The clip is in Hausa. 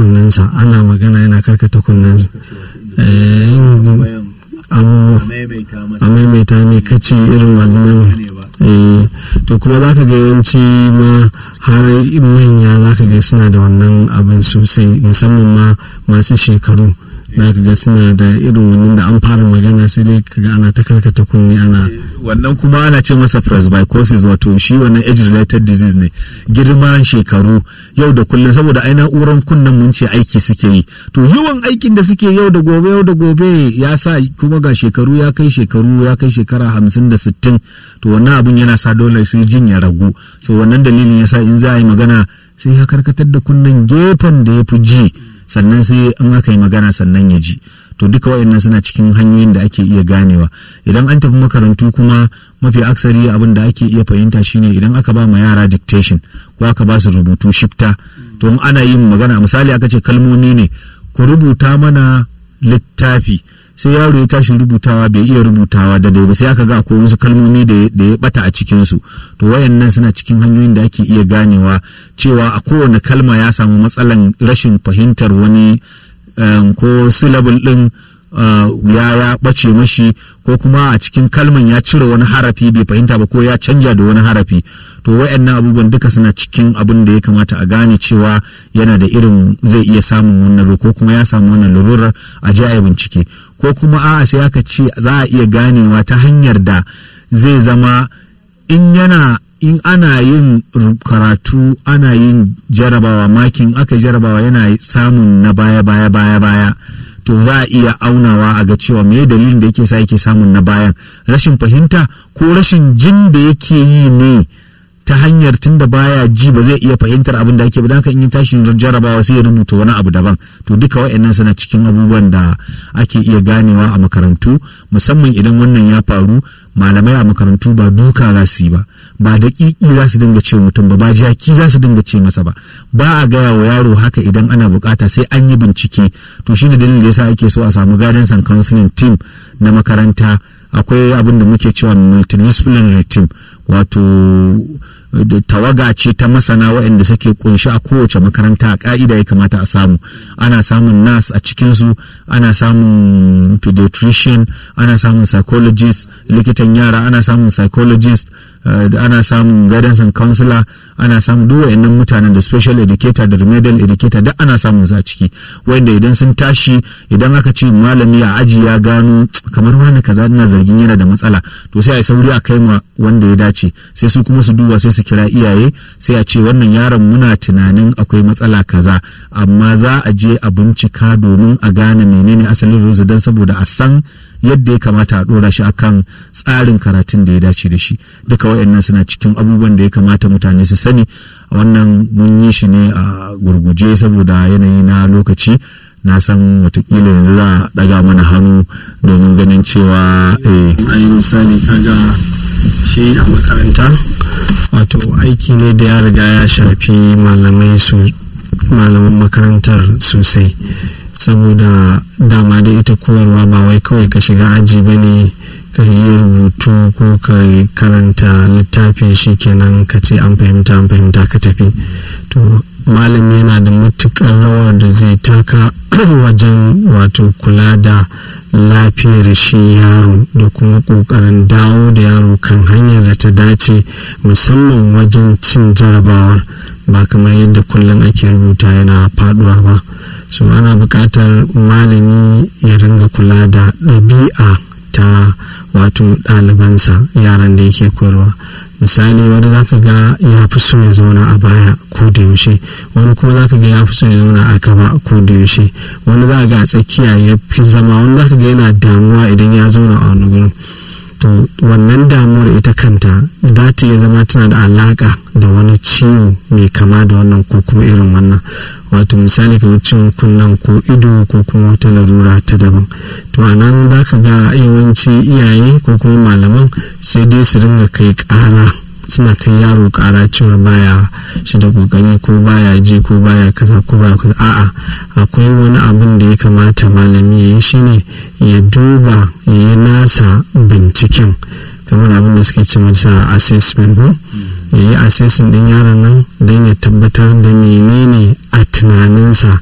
kunnensa ana magana yana karkata kunnensa a maimaita mai kaci irin wannan to kuma za ka ga yawanci ma har manya za ka ga suna da wannan abin sosai musamman ma masu shekaru za ka ga suna da irin wannan da an fara magana sai dai ka ga ana ta karkata kunne ana wannan kuma ana ce masa presbycusis wato shi wannan age related disease ne girman shekaru yau da kullum saboda ai na'uran kunnen mun ce aiki suke yi to yawan aikin da suke yau da gobe yau da gobe ya sa kuma ga shekaru ya kai shekaru ya kai shekara hamsin da sittin to wannan abin yana sa dole sai jin ya ragu so wannan dalilin yasa in za a yi magana sai ya karkatar da kunnen gefen da ya fi ji sannan sai in aka yi magana sannan ya ji to duka wayannan suna cikin hanyoyin da ake iya ganewa idan an tafi makarantu kuma mafi aksari abin da ake iya fahimta shine idan aka ba ma yara dictation ko aka ba su rubutu shifta to in ana yin magana misali aka ce kalmomi ne ku rubuta mana littafi sai yaro ya tashi rubutawa bai iya rubutawa da dai ba sai aka ga akwai wasu kalmomi da ya bata a cikin su to wayannan suna cikin hanyoyin da ake iya ganewa cewa a kowane kalma ya samu matsalan rashin fahimtar wani um, ko syllable din uh, ya ya bace mashi ko kuma a cikin kalman ya cire wani harafi bai fahimta ba ko ya canja da wani harafi to wayannan abubuwan duka suna cikin abin da ya kamata a gane cewa yana da irin zai iya samun wannan ko kuma ya samu wannan larurar a je a bincike ko kuma a'a sai aka ce za a iya ganewa ta hanyar da zai zama in yana in ana yin karatu ana yin jarabawa makin aka jarabawa yana samun na baya baya baya baya to za a iya aunawa a ga cewa me dalilin da yake sa yake samun na bayan rashin fahimta ko rashin jin da yake yi ne ta hanyar tun da baya ji ba zai iya fahimtar abin da ake ba haka in yi tashi jarabawa sai ya rubuta wani abu daban to duka wa'annan suna cikin abubuwan da ake iya ganewa a makarantu musamman idan wannan ya faru malamai a makarantu ba duka za su yi ba ba daƙiƙi za su dinga ce mutum ba ba jaki za su dinga ce masa ba ba a gaya wa yaro haka idan ana bukata sai an yi bincike to shine dalilin da yasa ake so a samu guidance and counseling team na makaranta akwai abin da muke cewa multidisciplinary team wato tawaga ce ta masana waɗanda suke kunshi a kowace makaranta a ƙa'ida ya kamata a samu ana samun nas a cikinsu ana samun pediatrician ana samun psychologist likitan yara ana samun psychologist uh, ana samun guidance and counselor ana samun duk wayannan mutanen da special educator da remedial educator duk ana samun su a ciki wanda idan sun tashi idan aka ce malami a aji ya gano kamar wani kaza ina zargin yana da matsala to sai a yi sauri a kai ma wanda ya dace sai su kuma su duba sai su kira iyaye sai a ce wannan yaron muna tunanin akwai matsala kaza amma za a je a bincika domin a gane menene asalin ruzu don saboda a san yadda ya kamata a dora shi akan tsarin karatun da ya dace da shi duka wayannan suna cikin abubuwan da ya kamata mutane su sani wannan mun yi shi ne a gurguje saboda yanayi na lokaci na san watakila yanzu za a daga mana hannu domin ganin cewa eh ayi misali kaga shi a makaranta wato aiki ne da ya riga ya shafi malamai su malaman makarantar sosai saboda dama da ita koyarwa ba wai kawai ka shiga aji ba ne ka yi rubutu ko ka karanta littafi shikenan ka ce an fahimta an fahimta ka tafi to malami yana da matukar rawar da zai taka wajen wato kula da lafiyar shi yaro da kuma kokarin dawo da yaro kan hanyar da ta dace musamman wajen cin jarabawar ba kamar yadda kullum ake rubuta yana faduwa ba so ana buƙatar malami ya ringa kula da ɗabi'a ta wato ɗalibansa yaran da yake koyarwa misali wani za ka ga ya fi so ya zauna a baya ko da yaushe wani kuma za ka ga ya fi so ya zauna a gaba ko da yaushe wani za ka ga a tsakiya ya fi zama wani za ka ga yana damuwa idan ya zauna a wani gurin to wannan damuwar ita kanta za ta iya zama tana da alaka da wani ciwo mai kama da wannan ko kuma irin wannan wato misali kamar ciwon kunnen ko ido ko kuma wata larura ta daban to a nan za ka ga yawanci iyaye ko kuma malaman sai dai su ringa kai ƙara suna kai yaro ƙara cewar baya shi da kokari ko baya ji ko baya kaza ko baya kaza a'a akwai wani abin da ya kamata malami ya yi shine ya duba ya yi nasa binciken kamar abin da suke ce masa assessment ko ya yi assessment din yaron nan don ya tabbatar da menene a tunaninsa